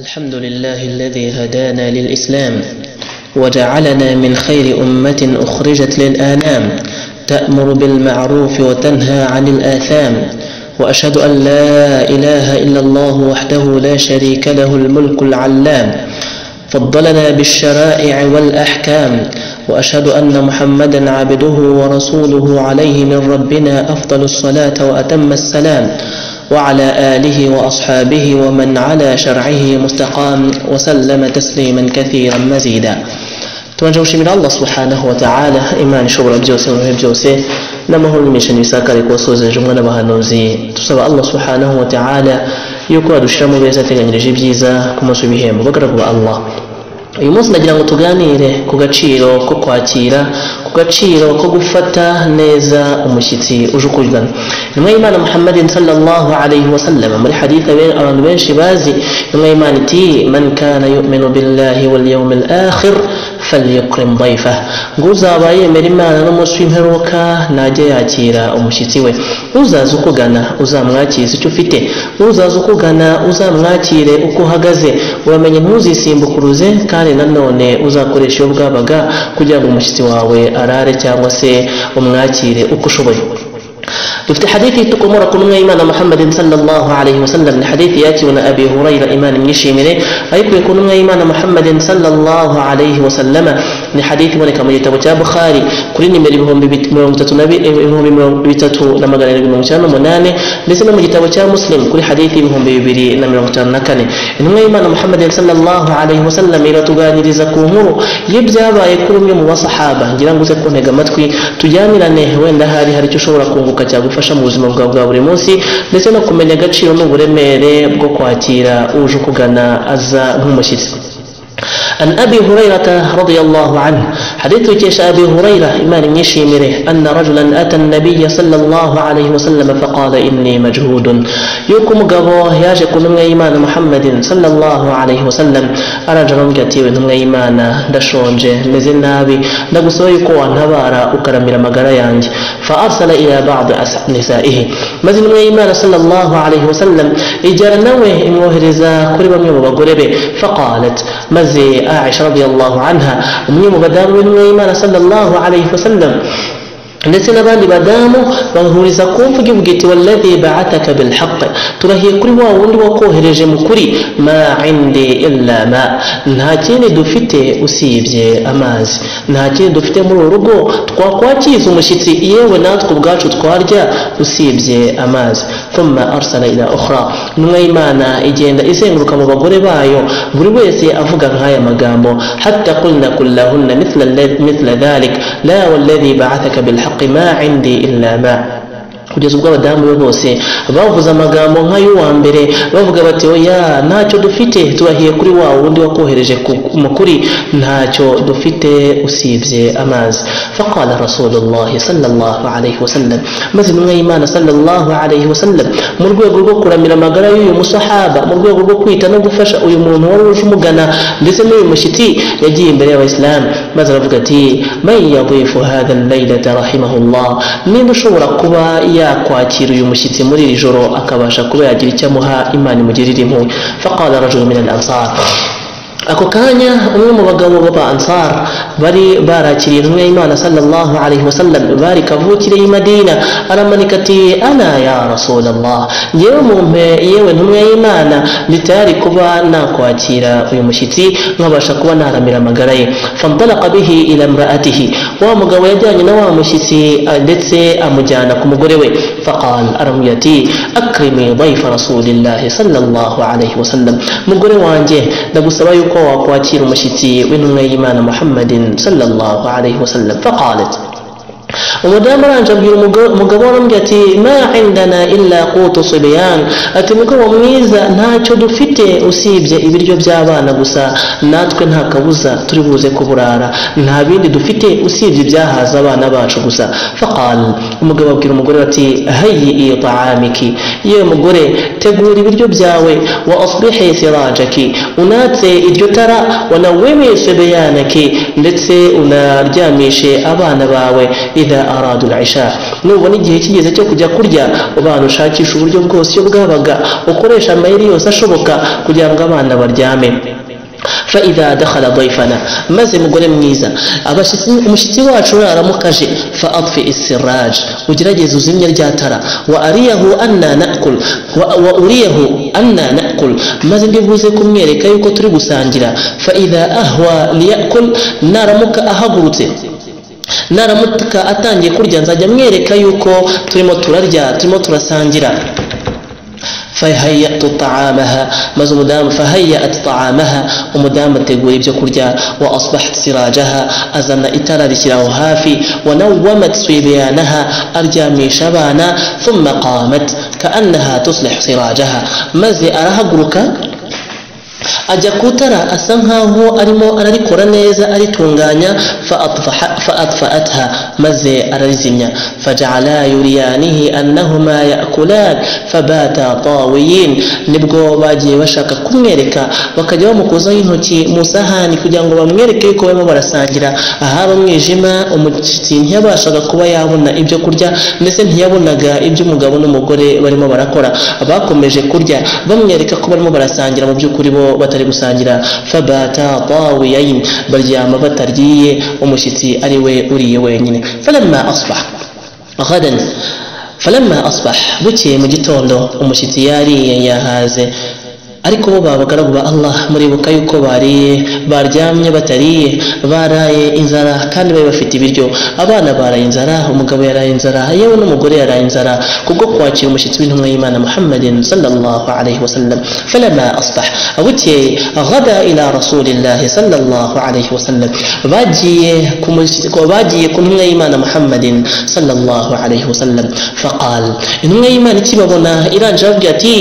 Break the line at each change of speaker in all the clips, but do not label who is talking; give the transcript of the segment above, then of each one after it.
الحمد لله الذي هدانا للإسلام وجعلنا من خير أمة أخرجت للآنام تأمر بالمعروف وتنهى عن الآثام وأشهد أن لا إله إلا الله وحده لا شريك له الملك العلام فضلنا بالشرائع والأحكام وأشهد أن محمدا عبده ورسوله عليه من ربنا أفضل الصلاة وأتم السلام وعلى آله وأصحابه ومن على شرعه مستقام وسلم تسليما كثيرا مزيدا Tuanze kushimira Allah subhanahu wa ta'ala imana ishobora byose mu bihe byose n'amahoro n'imishani isakare kuwasozeje umwana abahanuzi dusaba Allah subhanahu wa ta'ala yuko adushira mu beza ateganyirije ibyiza ku munsi w'ibihembo bagaragu ba Allah uyu munsi ndagira ngo tuganire ku gaciro ko kwakira ku gaciro ko gufata neza umushyitsi uje ukugana intumwa y'imana muhammadin sallallahu alayhi wa sallam muri haditha abantu benshi bazi intumwa y'imana iti man kana yuminu billahi wal yawmil akhir falyukrim dayfa ngo uzaba yemera imana n'umunsi w'imperuka najye yakira umushyitsi we uzaza ukugana uzamwakire icyo ufite uzaza ukugana uzamwakire uko uhagaze uramenye ntuzisimbukuruze kandi nanone uzakoresha iyo bwabaga kugira ngo umushyitsi wawe arare cyangwa se umwakire uko ushoboye dufite hadithi itukomora ku ntumwa y'imana muhammadin sallallahu alayhi wa sallam ni hadithi yakiwe na abi hurayra imana imwishimire ayikuye ku ntumwa y'imana muhammadin sallallahu alayhi wa sallama ni hadithi iboneka mu gitabo cya bukhari kuri nimero ibihumbi bitatu na magana arindwi mirongo icyenda n'umunani ndetse no mu gitabo cya muslim kuri hadithi ibihumbi bibiri na mirongo itanu na kane intumwa y'imana muhammadin sallallahu alayhi wa sallam iratuganiriza ku nkuru y'ibyabaye kuri umwe mu basahaba ngira ngo uze kuntega amatwi tujyanirane wenda hari hari icyo ushobora kunguka cyagufasha bigufasha mu buzima bwawe bwa buri munsi ndetse no kumenya agaciro n'uburemere bwo kwakira uje ukugana aza nk'umushyitsi عن أبي هريرة رضي الله عنه حديث كيش أبي هريرة إيمان يشيمره أن رجلا أتى النبي صلى الله عليه وسلم فقال إني مجهود يكم قبو ياجك من إيمان محمد صلى الله عليه وسلم أرجل قتيب من إيمان دشونج مزن نابي نقصوي قوى نبارا أكرم رمقر يانج فأرسل إلى بعض نسائه maze intumwa y'imana sallallahu alayhi wasallam ijyana nawe imwohereza kuri bamwe mu bagore be faqalat maze aisha radiallahu anha umwe mu badamu b'intumwa y'imana sallallahu alayhi wasallam ndetse n'abandi badamu bahuriza ku mvuga ivuga iti walladhi ba'ataka bilhaq turahiye kuri wa wundi wakohereje mu kuri ma indi illa ma nta kindi dufite usibye amazi nta kindi dufite muri uru rugo twakwakiza umushyitsi yewe natwe ubwacu twarya usibye amazi thumma arsala ila ukhra intumwa y'imana igenda izenguruka mu bagore bayo buri wese avuga nk'aya magambo hatta qulna kullahunna mithla dhalik la walladhi ba'ataka bilhaq الحق ما عندي إلا ما kugeza ubwo abadamu be bose bavuze amagambo nk'ay'uwa mbere bavuga bati oya ntacyo dufite turahiye kuri wa wundi wakohereje mukuri ntacyo dufite usibye amazi faqala rasulullah sallallahu alayhi wasallam maze intumwa y'imana sallallahu alayhi wasallam mu rwego rwo kuramira amagara y'uyu musahaba mu rwego rwo kwita no gufasha uyu muntu wari uje umugana ndetse n'uyu mushyitsi yagiye imbere y'abayisilamu maze aravuga ati man yadifu hadha laylata rahimahullah niba ushobora kuba ya yakwakira uyu mushyitsi muri iri joro akabasha kuba yagira icyo amuha imana imugirira impuhwe faqala rajulu min al ansar ako kanya umwe mu bagabo b'aba ansar bari barakiriye intumwa y'imana sallallahu alayhi wa sallam bari kavukire y'i madina aramanika ati ana ya rasulallah yewe mumpe yewe ntumwa y'imana nditayari kuba nakwakira uyu mushyitsi nkabasha kuba naramira amagara ye fandalaka bihi ila mraatihi wa mugabo yajyanye na wa mushyitsi ndetse amujyana ku mugore we faqal aramubwira ati akrimi daifa rasulillahi sallallahu alayhi wasallam mugore wanjye ndagusaba yuko wakwakira umushyitsi w'intumwa y'imana muhammadin sallallahu alayhi wasallam faqalat umudamu aranje abwira umugabo arambwira ati ma indana illa qutu sibiyan ati mukobwa mwiza ntacyo dufite usibye ibiryo by'abana gusa natwe nta kabuza turi buze kuburara nta bindi dufite usibye ibyahaza abana bacu gusa faqal umugabo abwira umugore ati hayyi ta'amiki yewe mugore tegura ibiryo byawe wa asbihi sirajaki unatse iryo tara wanawimi sibiyanaki ndetse unaryamishe abana bawe إذا أرادوا العشاء nubona igihe kigeze cyo kujya kurya ubana ushakisha uburyo bwose iyo bwabaga ukoresha amayeri yose ashoboka kugira ngo abana baryame فإذا دخل ضيفنا مازم مقول ميزة مشتي واتشورا رمكاجي فأطفئ السراج وجرجي زوزين الجاترة وأريه أن نأكل وأريه أن نأكل مازم بيبوزيكم ميري كي يكتري بسانجرا فإذا أهوى ليأكل نار مك أهبرتي naramutuka atangiye kurya nzajya mwereka yuko turimo turarya turimo turasangira فهيأت طعامها مزمدام فهيأت طعامها ومدام تقولي بجكرجا وأصبحت سراجها أزن إترى لشراه هافي ونومت صبيانها أرجى من شبانا ثم قامت كأنها تصلح سراجها مزي أراها قركا ajya kutara asa nkaho arimo ararikora neza aritunganya faatfaatha maze ararizimya fajala yuriyanihi annahuma yakulan fabata tawiyin nibwo bagiye bashaka kumwereka bakajya bamukozaho intoki mu isahani kugira ngo bamwereke yuko barimo barasangira ahaba umwijima umushyitsi ntiyabashaga kuba yabona ibyo kurya ndetse ntiyabonaga ibyo umugabo n'umugore barimo barakora bakomeje kurya bamwereka ko barimo barasangira mu by'ukuri bo batari gusangira fabata tawiyayin baryama bataryiye umushyitsi ari we uriye wenyine falamma asbah ghadan falamma asbah bukeye mu gitondo umushyitsi yariye yahaze ariko bo babagaragu ba allah muribuka yuko bariye baryamye batariye baraye inzara kandi bari bafite ibiryo abana baraye inzara umugabo yaraye inzara yewe n'umugore yaraye inzara kubwo kwakira umushyitsi w'intumwa y'imana muhammadin sallallahu alaihi wasallam falama asbah bukeye غدا إلى رسول الله صلى الله عليه وسلم باجيه باجيه كن من إيمان محمد صلى الله عليه وسلم فقال إن من إيمان تبابنا إلى جوجتي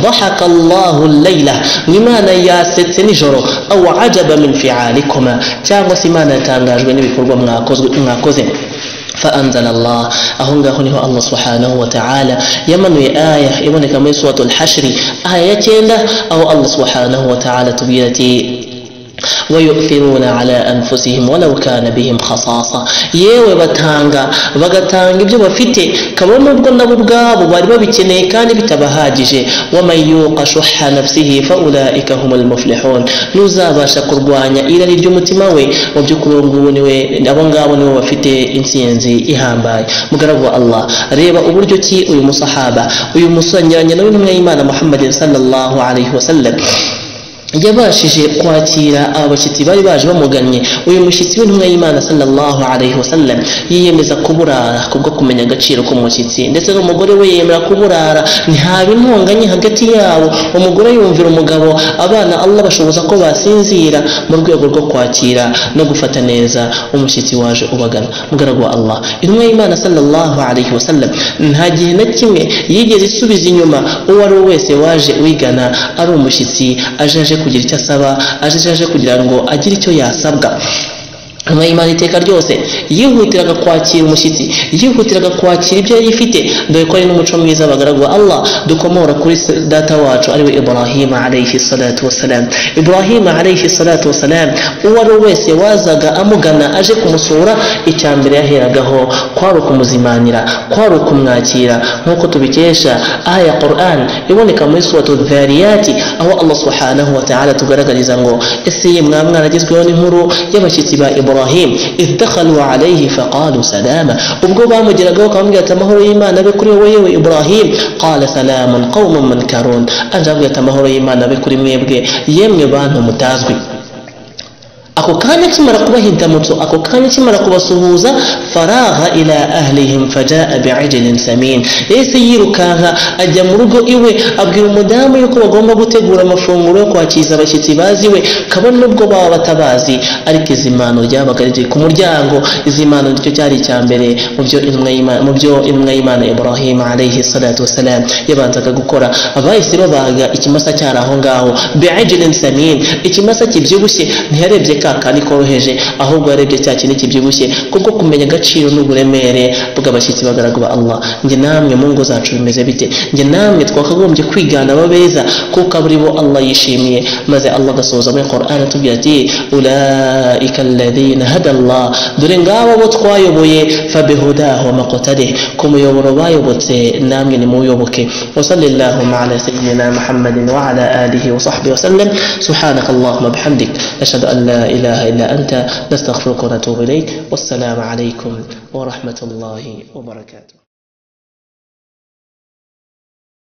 ضحك الله الليل الليلة لمانا ياسetse nijoro aw ajaba min fi'alikuma cyangwa se imana yatangajwe n'ibikorwa mwakoze فأنزل الله أهون هو الله سبحانه وتعالى يمن آية يمن كما سورة الحشر آية أو الله سبحانه وتعالى تبيرتي ويؤثرون على أنفسهم ولو كان بهم خصاصة yewe batanga bagatanga ibyo bafite kabone nubwo nabo ubwabo bari babikeneye kandi bitabahagije waman yuqa shuha nafsihi faulaika hum lmuflihun n'uzabasha kurwanya irari ry'umutima we mu by'ukuri ngubu niwe abo ngabo nibo bafite intsinzi ihambaye mugaragu wa allah reba uburyo ki uyu musahaba uyu musanyanya n'intumwa y'imana muhammadin sallallahu alaihi wasallam yabashije kwakira aba bashyitsi bari baje bamugannye uyu mushyitsi w'intumwa y'imana sallallahu alaihi wasallam yiyemeza kuburara kubwo kumenya agaciro k'umushyitsi ndetse n'umugore we yemera kuburara ntihaba intonganye hagati yabo umugore yumvira umugabo abana allah bashoboza ko basinzira mu rwego rwo kwakira no gufata neza umushyitsi waje ubagana mugaragu wa allah intumwa y'imana sallallahu alaihi wasallam nta gihe na kimwe yigeze isubiza inyuma uwo ari we wese waje uyigana ari umushyitsi aje aje kugira icyo asaba aje kugira ngo agire icyo yasabwa nyuma y'imana iteka ryose yihutiraga kwakira umushyitsi yihutiraga kwakira ibyo yari ifite dore ko ari n'umuco mwiza bagaragwa allah dukomora kuri data wacu ariwe ibrahima alayhi salatu wasalam ibrahima alayhi salatu wasalam uwo ari we wese wazaga amugana aje kumusura icya mbere yaheragaho kwari ukumuzimanira kwari ukumwakira nk'uko tubikesha aya quran iboneka muri suratu dhariyati aho allah subhanahu wa ta'ala tugaragariza ngo ese ye mwa mwaragezweho n'inkuru y'abashyitsi ba ibrahima ibrahim idakhalu alayhi faqalu salama ubwo bamugeragaho bakamubwira ati amahoro y'imana abe kuri wowe yewe ibrahim qala salamun qaumun munkarun aje abwira ati amahoro y'imana abe kuri mwebwe yemwe bantu mutazwi ako kanya kimara kubahindamutso ako kanya kimara kubasuhuza faraha ila ahlihim fajaa biijlin samin yahise yirukanka ajya mu rugo iwe abwira umudamu yuko bagomba gutegura amafunguro yo kwakiriza abashyitsi baziwe kabone nubwo baba batabazi ariko izimano ryabaga riri ku muryango izimano nicyo cyari icya mbere mu byo intumwa y'imana ibrahim alayhi salatu wassalam yabanzaga gukora bahise babaga ikimasa cyari aho ngaho biijlin samin ikimasa kibyibushye ntiyarebye ka kandi koroheje ahubwo yarebye cya kintu kibyibushye kubwo kumenya agaciro n'uburemere bw'abashyitsi b'abagaragu ba Allah njye namwe mu ngo zacu bimeze bite njye namwe twakagombye kwigana ababeza kuko aburi bo Allah yishimiye maze Allah agasoza muri Qur'an atubwira ati ulaika alladhina hada Allah dore ngabo bo twayoboye fabihudahu maqtadih ku muyoboro bayobotse namwe nimuyoboke wasallillahumma ala sayyidina Muhammadin wa ala alihi wa sahbihi wa sallam subhanak Allahumma bihamdik nashhadu an la ilaha illa anta nastaghfiruka wa natubu ilayk wassalamu alaykum wa rahmatullahi wa barakatuh